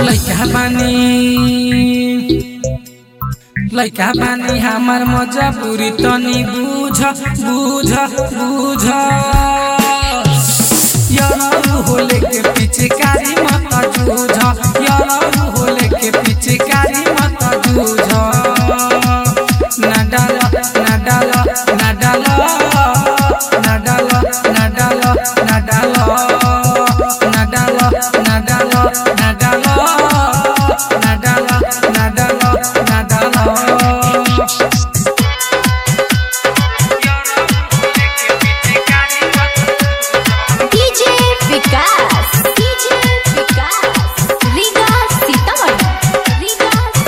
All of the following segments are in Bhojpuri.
लैका बानी लैका बानी हमार मजबूरी तनी बुझ बुझ बुझ यरौ होले के पिचकारी मत जूझ यरौ होले के पिचकारी मत जूझ ना डाल ना डाल ना डाल ना डाल ना डाल ना डाल ना डाल ना डाल ना डाल ना डाल ना डाल ना डाल डीजे विकास डीजे विकास रीगा सीतामढ़ी रीगा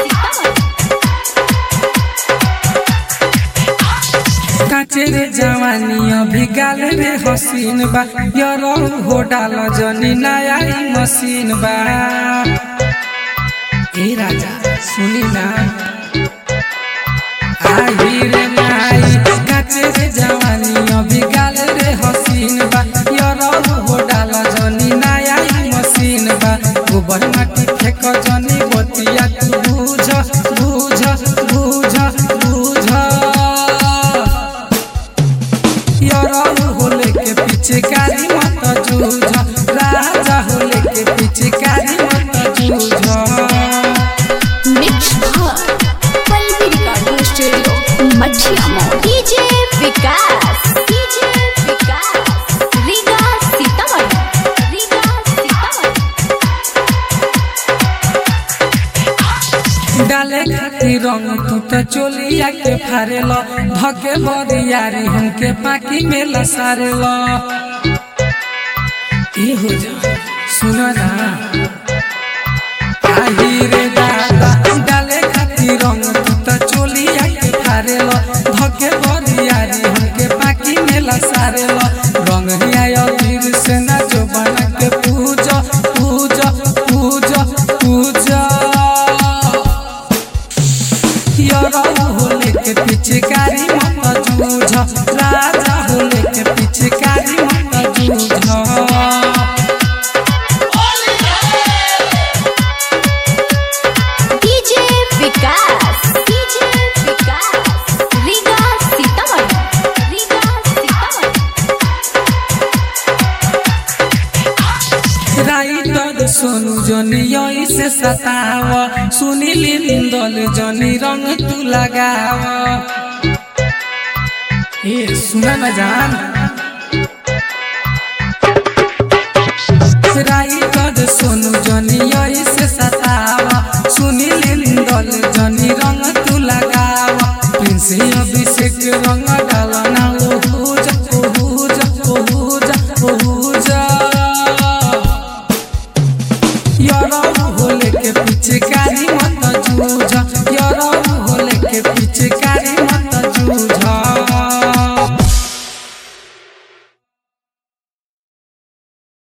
सीतामढ़ी काचे रे जवानी अभी गाल रे हसीन बा यरो हो डाल जनी नया ही मशीन बा ए राजा सुनी ना आई रे माई काचे रे जवानी अभी गाल रे हसीन बा यरो हो डाल जनी नया ही मशीन बा गोबर माटी फेक जनी बतिया तू बुझ बुझ बुझ बुझ यरौ होले के पिचकारी मत जूझ राजा होले के पिचकारी मत जूझ मिक्स भर Pallavi recording studio Mathiya Mor DJ Vikas DJ Vikas Riga Sitamarhi Riga Sitamarhi डाले खातिर रंग तू तो चोलिया के फारेल धके बरियारी हमके पाकी में लसारेल ई हो जा सुन ना आही रे दादा डाले खातिर रंग तू तो चोलिया के फारेल धके बरियारी हमके पाकी में लसारेल रंग हिया वीर से ना जो बना के पूजा पूजा पूजा पूजा यरौ होले के पिचकारी मत जूझ राजा होले के पिचकारी मत जूझ DJ Vikas DJ Vikas Riga Sitamarhi Riga Sitamarhi writer Sonu जनी यही से सताव सुनील निंदल जनी रंग तू लगाव ए सुना न जान राइटर सोनू जनी